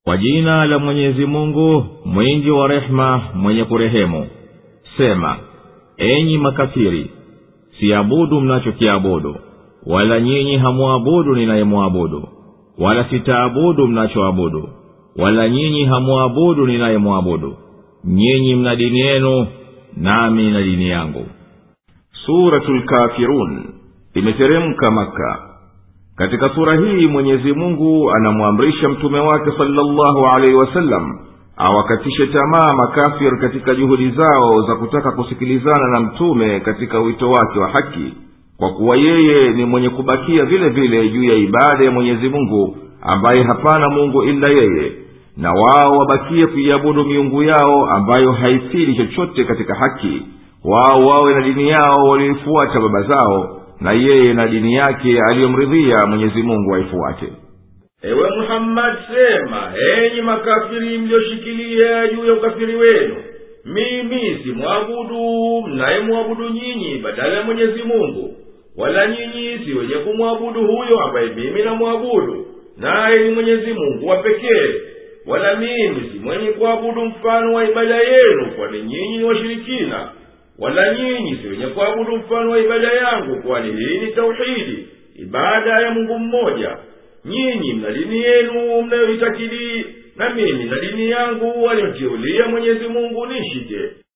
kwa jina la mwenyezi mungu mwingi wa rehema mwenye kurehemu sema enyi makafiri siabudu mnachokiabudu wala nyinyi hamwabudu ninayemwabudu wala sitaabudu mnachoabudu wala nyinyi hamwabudu ninayemwabudu nyinyi mna dini yenu nami na dini yangu suratu lkafirun imeteremka maka katika sura hii mwenyezi mungu anamwamrisha mtume wake salllahu alaihi wasallam awakatishe tamaa makafir katika juhudi zao za kutaka kusikilizana na mtume katika wito wake wa haki kwa kuwa yeye ni mwenye kubakia vile vile juu ya ibada ya mwenyezi mungu ambaye hapana mungu ila yeye na wao wabakie kuiabudu miungu yao ambayo haifili chochote katika haki wao wawe na dini yao walioifuata baba zao na yeye na dini yake aliyomridhia mwenyezi mungu aifuate ewe muhammadi sema enyi makafiri mlioshikilia juu ya ukafiri wenu mimi simwabudu mnayemwabudu nyinyi badala ya mwenyezi mungu wala nyinyi si wenye kumwabudu huyo ambaye mimi namwabudu naye ni mwenyezi mungu wa pekee wala mimi si mwenye kuabudu mfano wa ibada yenu kwani nyinyi ni washirikina wala nyinyi si wenye kuabudu mfano wa ibada yangu kwani hii ni tauhidi ibada ya mungu mmoja nyinyi mna dini yenu mnayoitakidi na mimi na dini yangu aliyontiulia mwenyezi mungu nishike